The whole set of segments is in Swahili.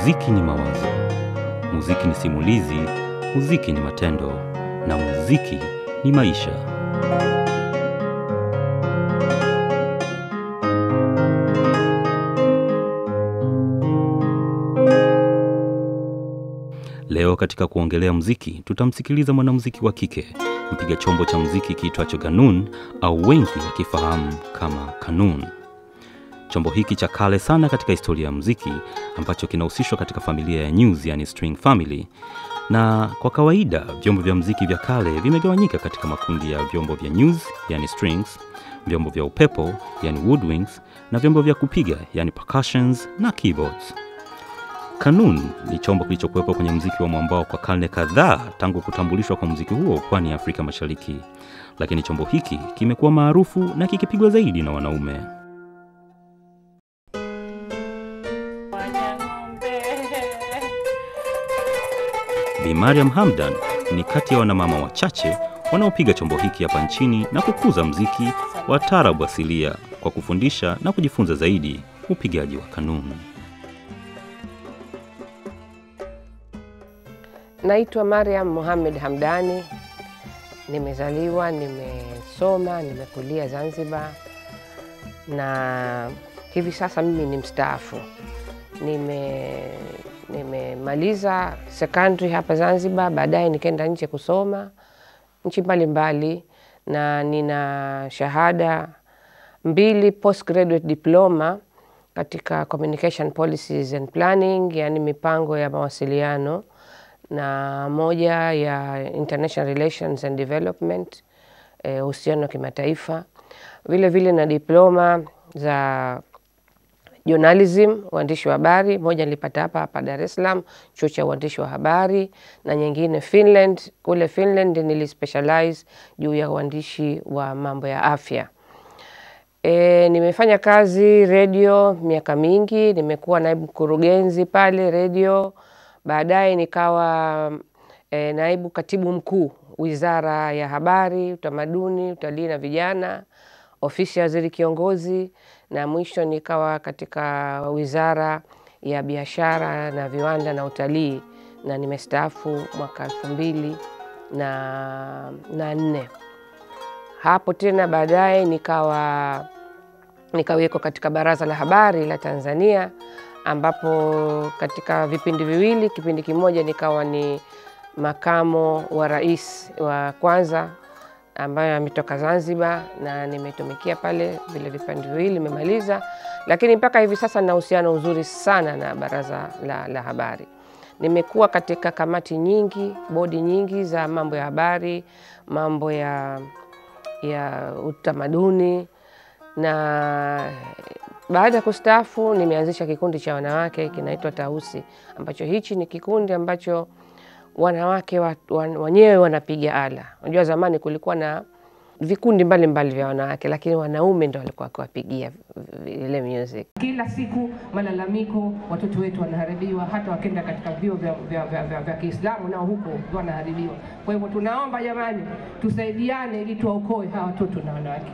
Muziki ni mawazo, muziki ni simulizi, muziki ni matendo, na muziki ni maisha. Leo katika kuongelea muziki, tutamsikiliza mwanamuziki wa kike, mpiga chombo cha muziki kiitwacho ganun au wengi wakifahamu kama kanun. Chombo hiki cha kale sana katika historia ya muziki ambacho kinahusishwa katika familia ya News, yani string family. Na kwa kawaida vyombo vya muziki vya kale vimegawanyika katika makundi ya vyombo vya news, yani strings, vyombo vya upepo, yani woodwinds, na vyombo vya kupiga, yani percussions na keyboards. Kanun ni chombo kilichokuwepo kwenye muziki wa mwambao kwa karne kadhaa tangu kutambulishwa kwa muziki huo pwani ya Afrika Mashariki, lakini chombo hiki kimekuwa maarufu na kikipigwa zaidi na wanaume. Bi Mariam Hamdan ni kati ya wanamama wachache wanaopiga chombo hiki hapa nchini na kukuza mziki wa taarabu asilia kwa kufundisha na kujifunza zaidi upigaji wa kanuni. Naitwa Mariam Mohamed Hamdani, nimezaliwa, nimesoma, nimekulia Zanzibar na hivi sasa mimi ni mstaafu. Nime nimemaliza secondary hapa Zanzibar, baadaye nikaenda nje kusoma nchi mbalimbali, na nina shahada mbili postgraduate diploma katika communication policies and planning, yani mipango ya mawasiliano na moja ya international relations and development, uhusiano wa kimataifa. Vile vile na diploma za journalism, uandishi wa habari. Moja nilipata hapa hapa Dar es Salaam, chuo cha uandishi wa habari, na nyingine Finland. Kule Finland nilispecialize juu ya uandishi wa mambo ya afya. E, nimefanya kazi redio miaka mingi, nimekuwa naibu mkurugenzi pale redio baadaye nikawa e, naibu katibu mkuu wizara ya habari, utamaduni, utalii na vijana, ofisi ya waziri kiongozi, na mwisho nikawa katika wizara ya biashara na viwanda na utalii, na nimestaafu mwaka elfu mbili na, na nne. Hapo tena baadaye nikawa nikawekwa katika baraza la habari la Tanzania ambapo katika vipindi viwili, kipindi kimoja nikawa ni makamo wa rais wa kwanza ambayo ametoka Zanzibar, na nimetumikia pale vile vipindi viwili nimemaliza, lakini mpaka hivi sasa nina uhusiano uzuri sana na baraza la, la habari. Nimekuwa katika kamati nyingi, bodi nyingi za mambo ya habari, mambo ya, ya utamaduni na baada ya kustaafu nimeanzisha kikundi cha wanawake kinaitwa Tausi, ambacho hichi ni kikundi ambacho wanawake wenyewe wanapiga ala. Unajua zamani kulikuwa na vikundi mbalimbali vya wanawake, lakini wanaume ndo walikuwa wakiwapigia ile music. Kila siku malalamiko, watoto wetu wanaharibiwa, hata wakenda katika vyuo vya, vya, vya, vya, vya Kiislamu nao huko wanaharibiwa. Kwa hivyo tunaomba jamani, tusaidiane ili tuwaokoe hawa watoto na wanawake.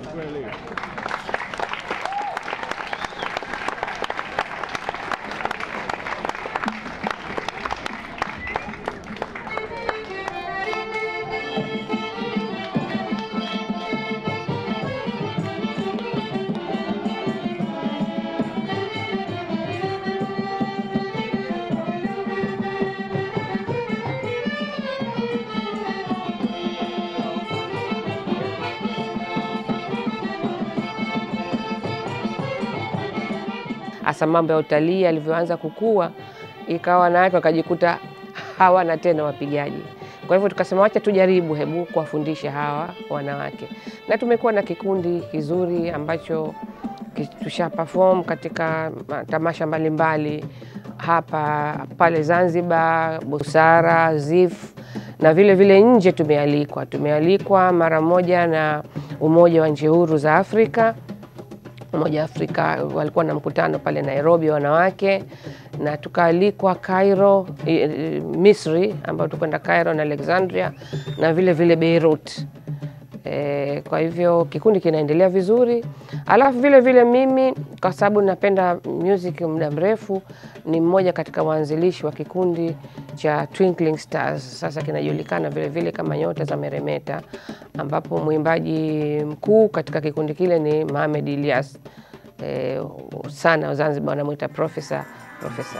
hasa mambo ya utalii alivyoanza kukua, ikawa wanawake wakajikuta hawana tena wapigaji. Kwa hivyo tukasema wacha tujaribu, hebu kuwafundisha hawa wanawake, na tumekuwa na kikundi kizuri ambacho tusha perform katika tamasha mbalimbali hapa pale Zanzibar, Busara, ZIF na vile vile nje tumealikwa. Tumealikwa mara moja na Umoja wa Nchi Huru za Afrika Umoja wa Afrika walikuwa na mkutano pale Nairobi wanawake, na tukaalikwa Cairo, Misri, ambayo tukwenda Cairo na Alexandria na vile vile Beirut. E, kwa hivyo kikundi kinaendelea vizuri, alafu vile vile mimi kwa sababu napenda music muda mrefu, ni mmoja katika waanzilishi wa kikundi cha Twinkling Stars, sasa kinajulikana vile vile kama Nyota za Meremeta, ambapo mwimbaji mkuu katika kikundi kile ni Mohamed Ilyas e, sana Zanzibar wanamwita profesa profesa.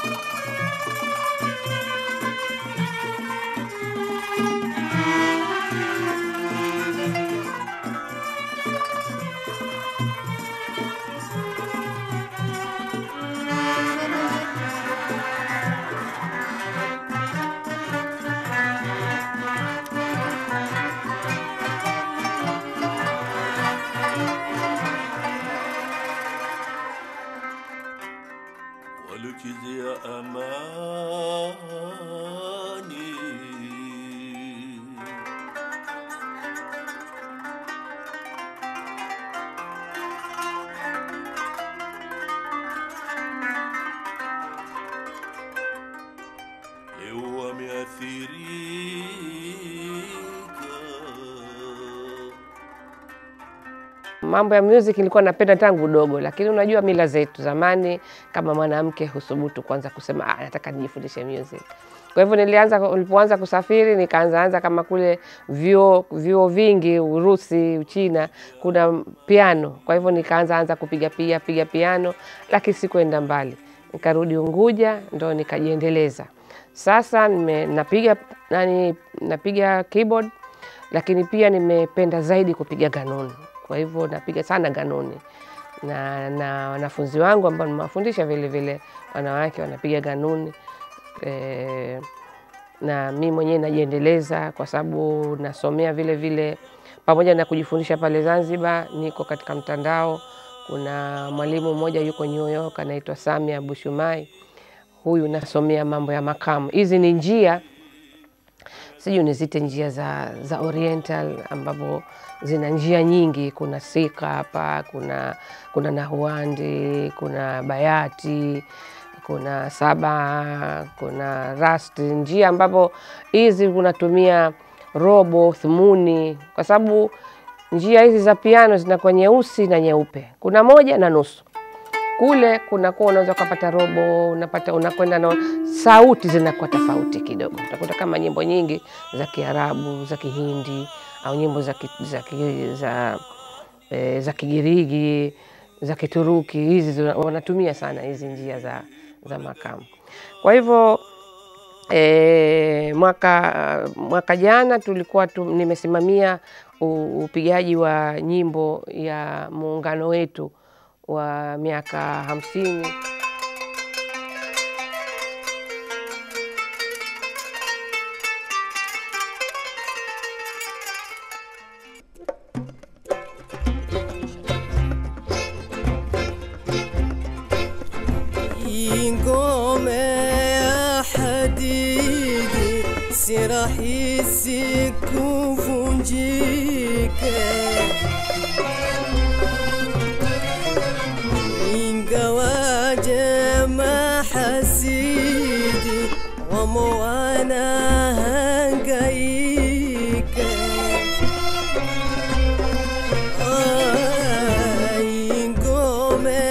ولكذا أماني leo wameathirika Mambo ya music nilikuwa napenda tangu udogo, lakini unajua mila zetu zamani, kama mwanamke husubutu kwanza kusema ah, nataka nijifundishe music. Kwa hivyo nilianza, nilipoanza kusafiri nikaanza anza kama kule vyuo vyuo vingi Urusi, Uchina kuna piano. Kwa hivyo nikaanza anza kupiga piga piga piano, lakini sikuenda mbali. Nikarudi Unguja ndo nikajiendeleza. Sasa nime, napiga nani, napiga keyboard lakini pia nimependa zaidi kupiga ganuni. Kwa hivyo napiga sana ganuni na na wanafunzi wangu ambao nimewafundisha vile vile wanawake wanapiga ganuni e, na mi mwenyewe najiendeleza kwa sababu nasomea vile vile, pamoja na kujifundisha pale Zanzibar, niko katika mtandao. Kuna mwalimu mmoja yuko New York anaitwa Samia Bushumai, huyu nasomea mambo ya makamu. Hizi ni njia sijui nizite njia za, za Oriental ambapo zina njia nyingi. Kuna sika hapa, kuna kuna nahuandi, kuna bayati, kuna saba, kuna rasti, njia ambapo hizi unatumia robo thumuni, kwa sababu njia hizi za piano zinakuwa nyeusi na nyeupe, kuna moja na nusu kule kunakuwa unaweza ukapata robo, unapata unakwenda na sauti zinakuwa tofauti kidogo. Utakuta kama nyimbo nyingi za Kiarabu, za Kihindi au nyimbo za, ki, za, ki, za, e, za Kigiriki, za Kituruki, hizi zina- wanatumia sana hizi njia za, za makamu. Kwa hivyo E, mwaka, mwaka jana tulikuwa tu, nimesimamia u- upigaji wa nyimbo ya muungano wetu wa miaka hamsini ingome ya hadidi si rahisi kuvunjika ingawaje mahasidi wamo wanahangaika ingome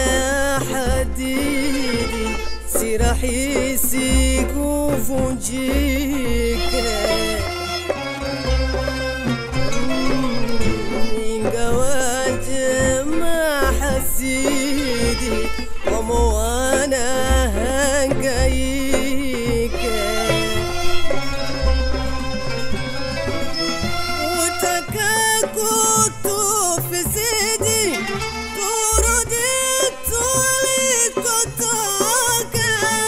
hadidi si rahisi kuvunjika ingawaje mahasidi wamo wanahangaika utaka kutufisidi turudi tulikotoka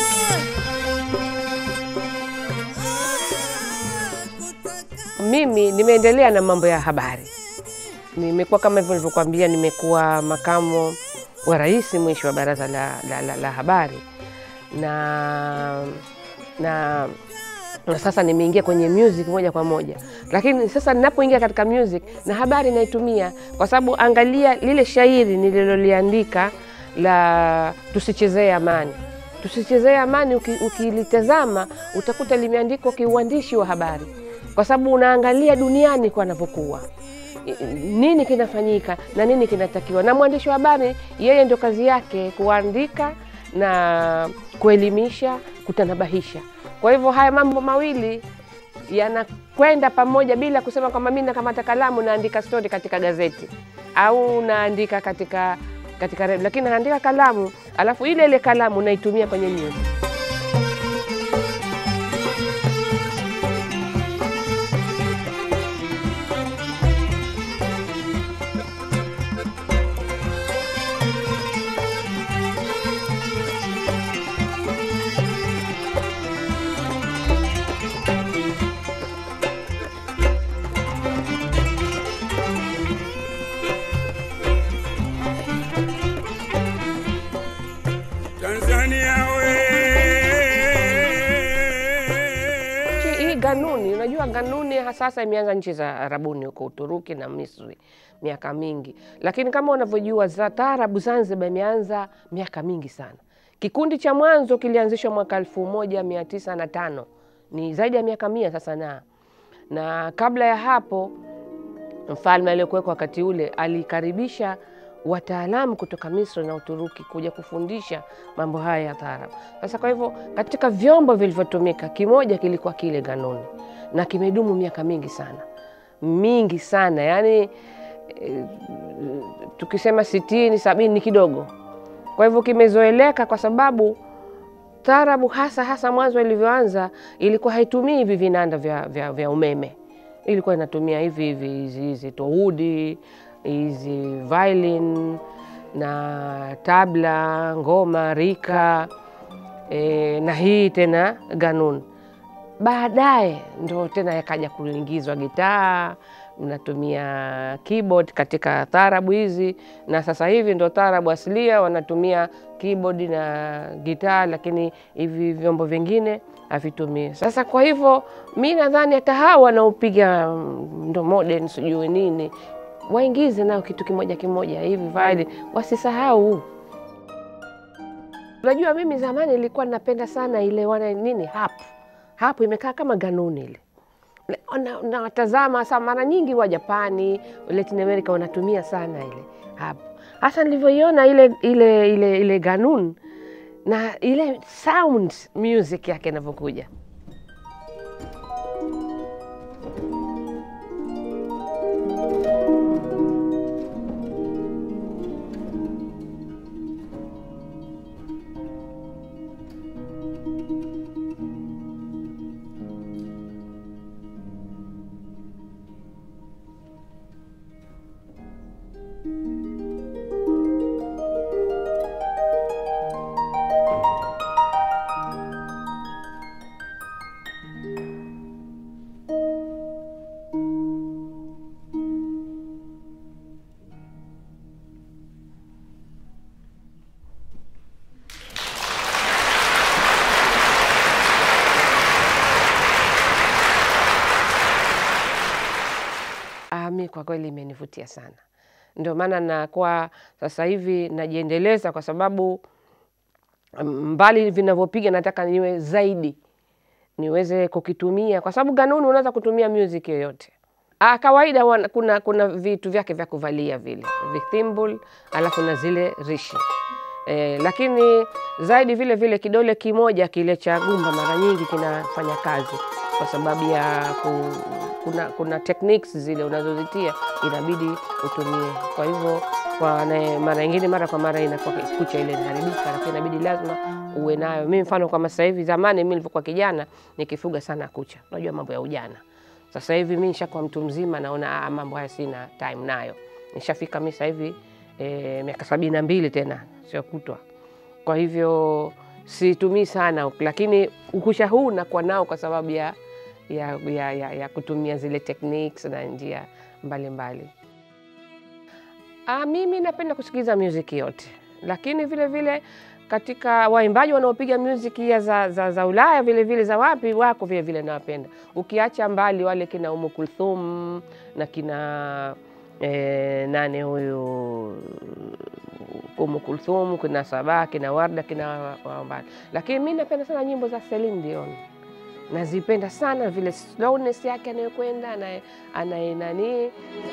Ah, kutaka mimi nimeendelea na mambo ya habari. Nimekuwa kama hivyo nilivyokuambia, nimekuwa makamu wa rais mwisho wa baraza la, la, la, la habari na, na na sasa nimeingia kwenye music moja kwa moja, lakini sasa ninapoingia katika music na habari naitumia, kwa sababu angalia lile shairi nililoliandika la tusichezee amani tusichezee amani, uki- ukilitazama utakuta limeandikwa kiuandishi wa habari kwa sababu unaangalia duniani kwa anavyokuwa I- nini kinafanyika na nini kinatakiwa, na mwandishi wa habari yeye ndio kazi yake kuandika na kuelimisha, kutanabahisha. Kwa hivyo haya mambo mawili yanakwenda pamoja bila kusema kwamba mimi nakamata kalamu naandika stori katika gazeti au naandika katika katika redio, lakini naandika kalamu alafu ile ile kalamu naitumia kwenye news. Tanzania we Nchi hii ganuni, unajua ganuni ha- sasa imeanza nchi za Arabuni huko Uturuki na Misri miaka mingi, lakini kama unavyojua za taarabu Zanzibar imeanza miaka mingi sana. Kikundi cha mwanzo kilianzishwa mwaka elfu moja mia tisa na tano ni zaidi ya miaka mia sasa, na na kabla ya hapo mfalme aliyekuwekwa wakati ule alikaribisha wataalamu kutoka Misri na Uturuki kuja kufundisha mambo haya ya taarab. Sasa kwa hivyo, katika vyombo vilivyotumika, kimoja kilikuwa kile ganuni, na kimedumu miaka mingi sana, mingi sana, yaani e, tukisema sitini sabini ni kidogo. Kwa hivyo kimezoeleka kwa sababu taarabu hasa hasa mwanzo ilivyoanza ilikuwa haitumii hivi vinanda vya, vya, vya umeme, ilikuwa inatumia hivi hivi hizi hizi tohudi hizi violin na tabla, ngoma, rika e, na hii tena ganun. Baadaye ndo tena yakaja kuingizwa gitaa, mnatumia keyboard katika taarabu hizi, na sasa hivi ndo taarabu asilia wanatumia keyboard na gitaa, lakini hivi vyombo vingine havitumii. Sasa kwa hivyo mi nadhani hata hawa wanaopiga mm, ndo modern sijui nini waingize nao kitu kimoja kimoja hivi violin, wasisahau. Unajua, mimi zamani nilikuwa napenda sana ile wana nini hapo hapo, imekaa kama ganuni ile Na- nawatazama sa mara nyingi wa Japani, Latin America wanatumia sana ile hapo. Hasa nilivyoiona ile ile ile ile ganun na ile sound music yake inavyokuja Ah, mi kwa kweli imenivutia sana, ndio maana nakuwa sasa hivi najiendeleza, kwa sababu mm, mbali vinavyopiga nataka niwe zaidi, niweze kukitumia, kwa sababu ganuni unaweza kutumia music yoyote. Ah, kawaida wana, kuna, kuna vitu vyake vya kuvalia vile vithimbul, alafu na zile rishi eh, lakini zaidi vile vile kidole kimoja kile cha gumba mara nyingi kinafanya kazi kwa sababu ya ku, kuna, kuna techniques zile unazozitia inabidi utumie. Kwa hivyo kwa na- mara nyingine, mara kwa mara inakuwa kucha ile inaharibika, lakini inabidi lazima uwe nayo. Mimi mfano kama sasa hivi, zamani mimi nilivyokuwa kijana nikifuga sana kucha, unajua mambo ya ujana. Sasa hivi mimi nishakuwa mtu mzima, naona ah, mambo haya sina time nayo. Nishafika mimi sasa hivi e, miaka sabini na mbili tena, sio kutwa. Kwa hivyo situmii sana, lakini ukusha huu nakuwa nao kwa sababu ya, ya, ya, ya, ya kutumia zile techniques na njia mbalimbali. Ah, mimi napenda kusikiliza muziki yote, lakini vile vile katika waimbaji wanaopiga muziki ya za, za, za Ulaya vile vile za wapi wako vile vile nawapenda, ukiacha mbali wale kina Umu Kulthum na kina eh, nane huyu Umu Kulthum, kina Sabaa, kina Warda, kina wa- wa mbali, lakini mi napenda sana nyimbo za Celine Dion nazipenda sana vile slowness yake anayokwenda anaye anaye nanii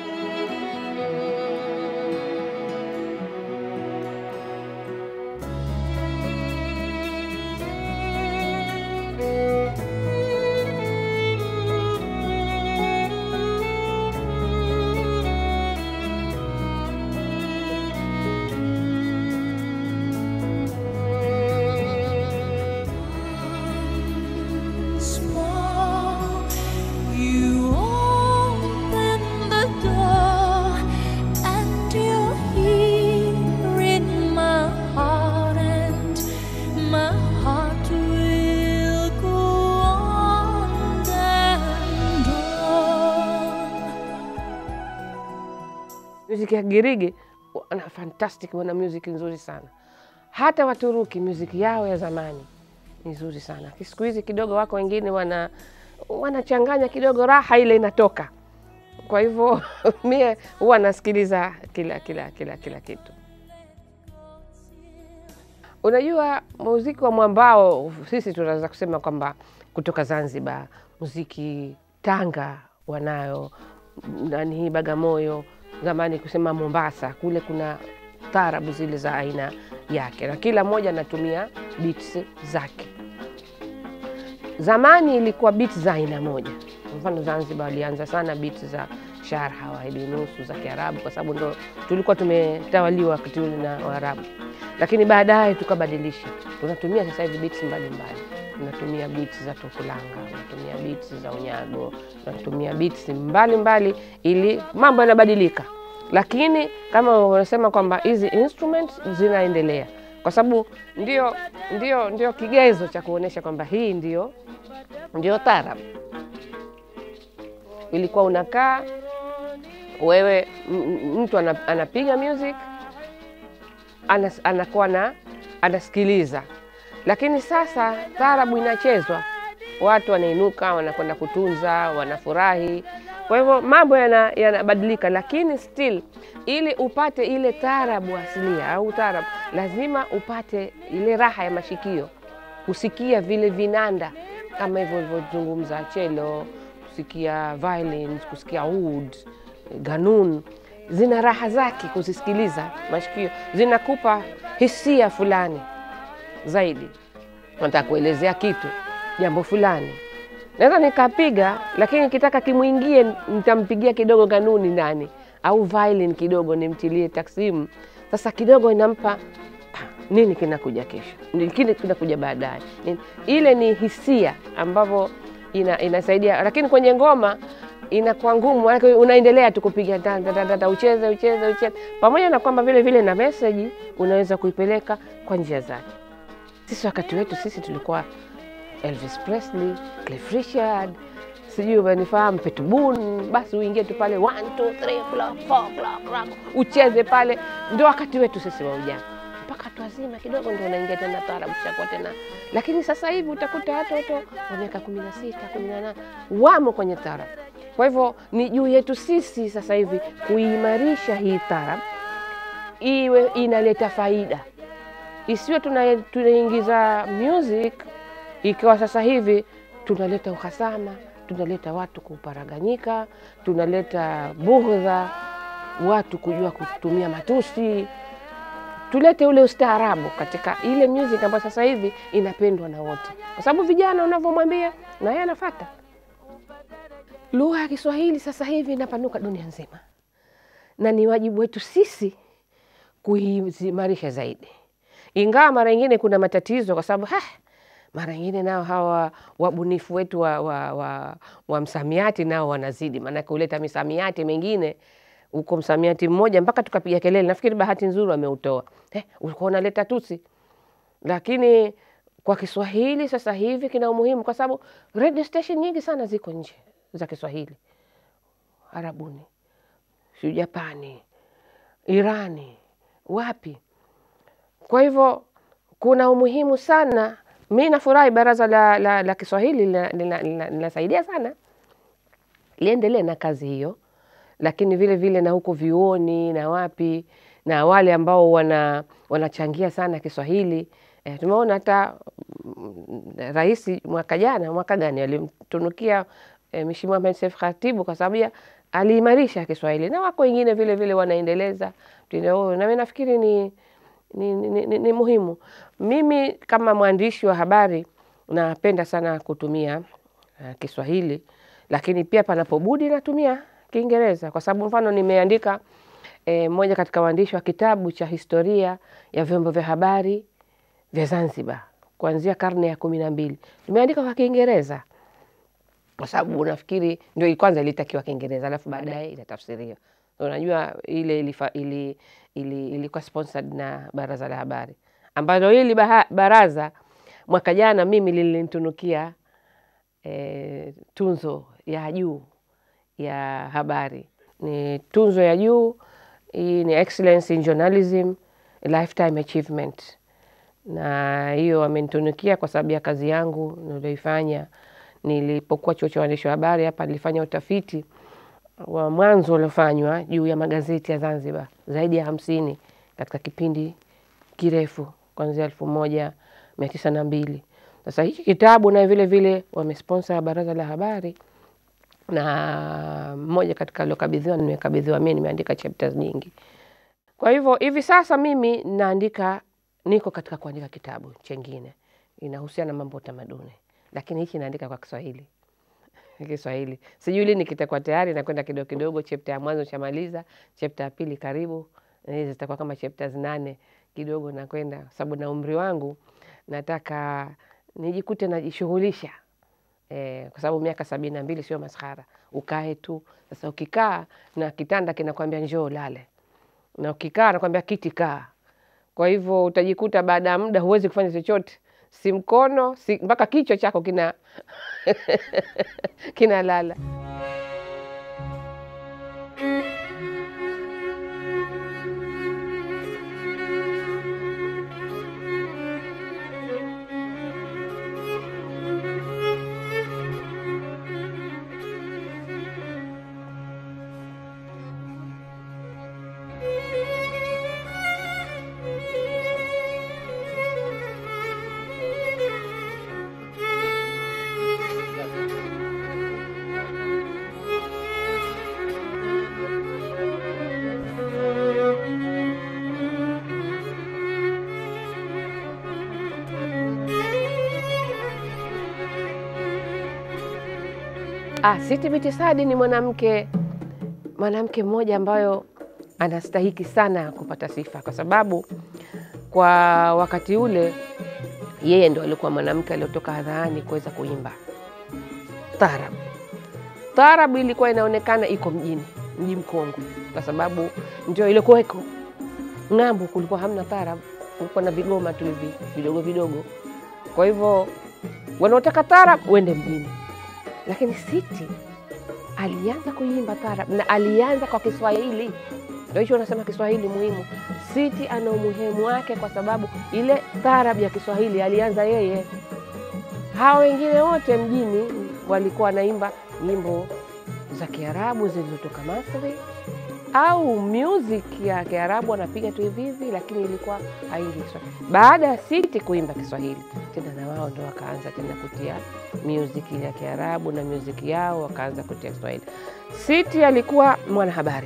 small. You open the door, and you're here in my heart, and my heart will go on and on. muziki ya Girigi wana fantastic, wana muziki nzuri sana. Hata Waturuki muziki yao ya zamani ni nzuri sana. Siku hizi kidogo wako wengine wana wanachanganya kidogo, raha ile inatoka. Kwa hivyo mie huwa nasikiliza kila kila kila kila kitu. Unajua, muziki wa mwambao sisi tunaweza kusema kwamba kutoka Zanzibar, muziki Tanga wanayo nani hii Bagamoyo, zamani kusema Mombasa, kule kuna tarabu zile za aina yake, na kila mmoja anatumia beats zake. Zamani ilikuwa beats za aina moja. Kwa mfano Zanzibar walianza sana beats za sharha wahidi nusu za Kiarabu, kwa sababu ndo tulikuwa tumetawaliwa wakati ule na Waarabu, lakini baadaye tukabadilisha, tunatumia sasa hivi beats mbalimbali. Tunatumia beats za Tokulanga, tunatumia beats za Unyago, tunatumia beats mbalimbali, ili mambo yanabadilika, lakini kama wanasema kwamba hizi instruments zinaendelea kwa sababu ndio, ndio, ndio kigezo cha kuonyesha kwamba hii ndio, ndio tarab. Ilikuwa unakaa wewe, m- m- mtu ana- anapiga music anas, anakuwa na anasikiliza, lakini sasa tarabu inachezwa, watu wanainuka, wanakwenda kutunza, wanafurahi. Kwa hivyo mambo yana- yanabadilika, lakini still, ili upate ile tarabu asilia au tarabu, lazima upate ile raha ya mashikio, kusikia vile vinanda kama hivyo ulivyozungumza, chelo, kusikia violins, kusikia oud, ganun zina raha zake kuzisikiliza, mashikio zinakupa hisia fulani zaidi. Nataka kuelezea kitu, jambo fulani, naweza nikapiga, lakini nikitaka kimwingie, nitampigia kidogo kanuni ndani au violin kidogo, nimtilie taksimu. Sasa kidogo inampa "Ah, nini kinakuja kesho, nini kinakuja baadaye. Nini- Ile ni hisia ambavyo ina, inasaidia, lakini kwenye ngoma inakuwa ngumu, maanake unaendelea tu kupiga ta- ta- ta- ta- ta, ucheze ucheze ucheze, pamoja na kwamba vile vile na meseji unaweza kuipeleka kwa njia zake. Sisi wakati wetu sisi tulikuwa Elvis Presley, Cliff Richard, sijui umenifahamu, Peter Boone, basi uingie tu pale 1 2 3 o'clock 4 o'clock rock, ucheze pale, ndio wakati wetu sisi wa ujana mpaka watu wazima kidogo ndio unaingia tena taarabu shakuwa tena, lakini sasa hivi utakuta watoto wa miaka kumi na sita kumi na nane wamo kwenye taarabu. Kwa hivyo ni juu yetu sisi sasa hivi kuimarisha hii taarabu iwe inaleta faida, isiwe tuna- tunaingiza music ikiwa sasa hivi tunaleta uhasama, tunaleta watu kuparaganyika, tunaleta bughudha, watu kujua kutumia matusi. Tulete ule ustaarabu katika ile music ambayo sasa hivi inapendwa na wote, kwa sababu vijana unavyomwambia na yeye anafata. Lugha ya Kiswahili sasa hivi inapanuka dunia nzima, na ni wajibu wetu sisi kuimarisha zaidi, ingawa mara nyingine kuna matatizo, kwa sababu "Hah, mara nyingine nao hawa wabunifu wetu wa, wa, wa, wa msamiati nao wanazidi, maanake huleta misamiati mengine uko msamiati mmoja mpaka tukapiga kelele. Nafikiri bahati nzuri wameutoa eh, ulikuwa unaleta tusi, lakini kwa Kiswahili sasa hivi kina umuhimu, kwa sababu radio station nyingi sana ziko nje za Kiswahili, Arabuni, sio Japani, Irani, wapi. Kwa hivyo kuna umuhimu sana. Mi nafurahi baraza la, la, la Kiswahili lina- lina- lina- linasaidia sana, liendelee na kazi hiyo, lakini vile vile na huko vyuoni na wapi na wale ambao wana wanachangia sana Kiswahili E, tumeona hata mm, rais mwaka jana, mwaka gani alimtunukia e, Mheshimiwa Ahmed Seif Khatibu kwa sababu ya aliimarisha Kiswahili na wako wengine vile vile wanaendeleza mtindo huo, na mimi nafikiri ni, ni, ni, ni, ni muhimu. Mimi kama mwandishi wa habari napenda sana kutumia uh, Kiswahili, lakini pia panapobudi natumia Kiingereza kwa sababu mfano nimeandika eh, moja katika waandishi wa kitabu cha historia ya vyombo vya habari vya Zanzibar kuanzia karne ya kumi na mbili nimeandika kwa Kiingereza kwa sababu nafikiri ndio kwanza ilitakiwa Kiingereza alafu baadaye inatafsiriwa. Unajua ile ilifa, ili, ili, ilikuwa sponsored na Baraza la Habari ambalo hili baha- baraza mwaka jana mimi lilinitunukia eh, tunzo ya juu ya habari. Ni tunzo ya juu hii ni Excellence in Journalism Lifetime Achievement, na hiyo wamenitunukia kwa sababu ya kazi yangu nilioifanya nilipokuwa chuo cha waandishi wa habari hapa. Nilifanya utafiti wa mwanzo uliofanywa juu ya magazeti ya Zanzibar zaidi ya hamsini katika kipindi kirefu kuanzia elfu moja mia tisa na mbili. Sasa hiki kitabu na vile vile wamesponsor Baraza la Habari na mmoja katika aliokabidhiwa nimekabidhiwa mimi, nimeandika chapters nyingi. Kwa hivyo hivi sasa mimi naandika, niko katika kuandika kitabu chengine inahusiana na mambo ya utamaduni, lakini hichi naandika kwa Kiswahili Kiswahili. Sijui lini kitakuwa tayari, nakwenda kidogo kidogo. Chapta ya mwanzo shamaliza, chapta ya pili karibu, na hizi zitakuwa kama chapters nane kidogo nakwenda, kwa sababu na umri wangu nataka nijikute najishughulisha eh, kwa sababu miaka sabini na mbili sio maskhara, ukae tu. Sasa ukikaa na kitanda kinakwambia njoo lale, na ukikaa nakwambia kiti kaa. Kwa hivyo utajikuta baada ya muda huwezi kufanya chochote, si mkono si mpaka kichwa chako kina kinalala. Ah, Siti Binti Saadi ni mwanamke mwanamke mmoja ambayo anastahiki sana kupata sifa kwa sababu kwa wakati ule yeye ndo alikuwa mwanamke aliyotoka hadharani kuweza kuimba taarabu. Taarabu ilikuwa inaonekana iko mjini, mji mkongwe, kwa sababu ndio ilikuweko. Ng'ambo kulikuwa hamna taarabu, kulikuwa na vigoma tu hivi vidogo vidogo. Kwa hivyo wanaotaka taarabu wende mjini, lakini Siti alianza kuimba taarab na alianza kwa Kiswahili. Ndio hicho unasema Kiswahili muhimu. Siti ana umuhimu wake kwa sababu ile taarab ya Kiswahili alianza yeye. Hao wengine wote mjini walikuwa wanaimba nyimbo za Kiarabu zilizotoka Masri au music ya Kiarabu wanapiga tu hivi hivi, lakini ilikuwa haingi Kiswahili. Baada ya Siti kuimba Kiswahili tena, na wao ndo wakaanza tena kutia music ile ya Kiarabu na music yao wakaanza kutia Kiswahili. Siti alikuwa mwanahabari,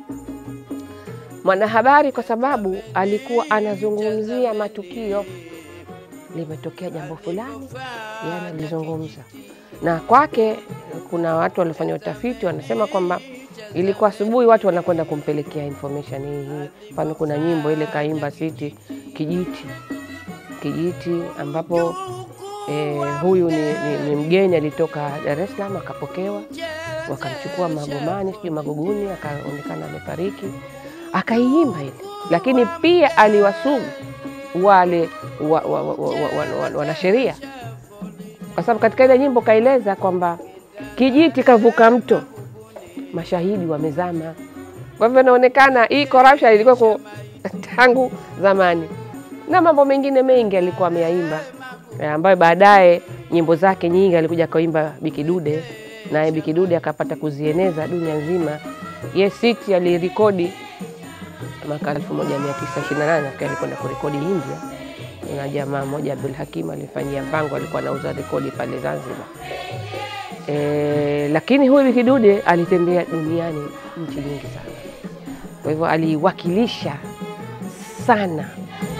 mwanahabari kwa sababu alikuwa anazungumzia matukio, limetokea jambo fulani, yeye analizungumza na kwake. Kuna watu waliofanya utafiti wanasema kwamba ilikuwa asubuhi watu wanakwenda kumpelekea information hii hii. Mfano, kuna nyimbo ile kaimba Siti kijiti kijiti, ambapo eh, huyu ni, ni, ni mgeni alitoka Dar es Salaam akapokewa, wakamchukua Magomani sijui Magoguni, akaonekana amefariki, akaiimba ile, lakini pia aliwasugu wale wa, wa, wa, wa, wa, wa, wanasheria kwa sababu katika ile nyimbo kaeleza kwamba kijiti kavuka mto mashahidi wamezama. Kwa hivyo inaonekana hii corruption ilikuwa tangu zamani, na mambo mengine mengi alikuwa ameyaimba, ambayo baadaye nyimbo zake nyingi alikuja kaimba Bikidude, naye Bikidude akapata kuzieneza dunia nzima. Ye Siti alirekodi mwaka 1928 nafikiri alikwenda kurekodi India, na jamaa mmoja Abdul Hakim alifanyia mpango, alikuwa anauza rekodi pale Zanzibar. E, lakini huyu Bikidude alitembea duniani nchi nyingi sana, kwa hivyo aliwakilisha sana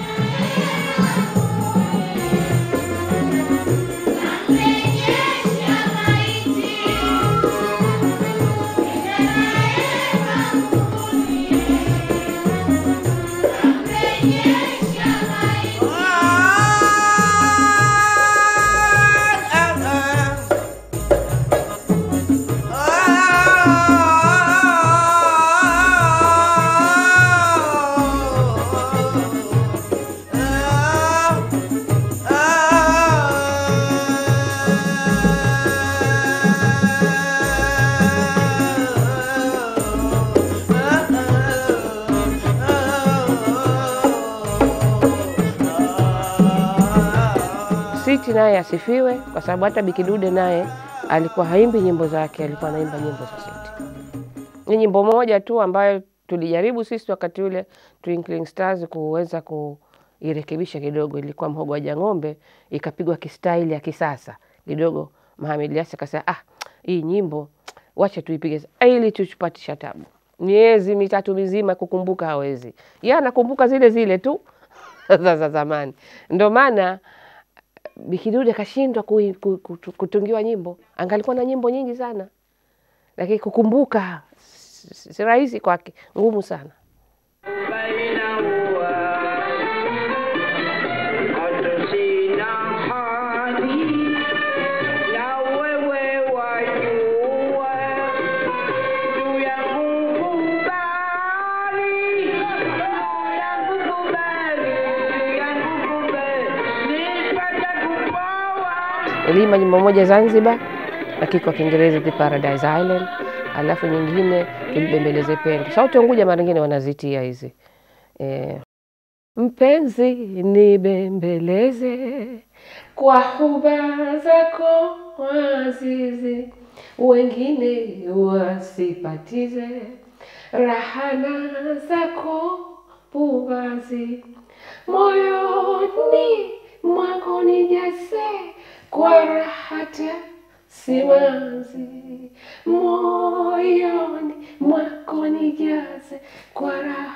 Siti naye asifiwe, kwa sababu hata Bikidude naye alikuwa haimbi nyimbo zake, alikuwa anaimba nyimbo za Siti. Ni nyimbo moja tu ambayo tulijaribu sisi wakati ule Twinkling Stars kuweza kuirekebisha kidogo, ilikuwa mhogo wa jang'ombe, ikapigwa kistaili ya kisasa kidogo. Mohamed Yasi akasema ah, hii nyimbo wacha tuipige sa- ili tuchupatisha tabu. Miezi mitatu mizima kukumbuka hawezi, yeye anakumbuka zile zile tu za za zamani, ndo maana Bikidude kashindwa kui- ku- ku- kutungiwa nyimbo, angalikuwa na nyimbo nyingi sana, lakini kukumbuka si si- si rahisi kwake, ngumu sana. Niliimba nyimbo moja Zanzibar, lakini kwa Kiingereza The Paradise Island, alafu nyingine tulibembeleze pendo. Sauti ya Unguja mara nyingine wanazitia hizi eh, mpenzi nibembeleze kwa huba zako azizi, wengine wasipatize rahana zako puvazi, moyoni mwako nijaze kwa rahata simanzi, moyoni mwako nijaze kwa raha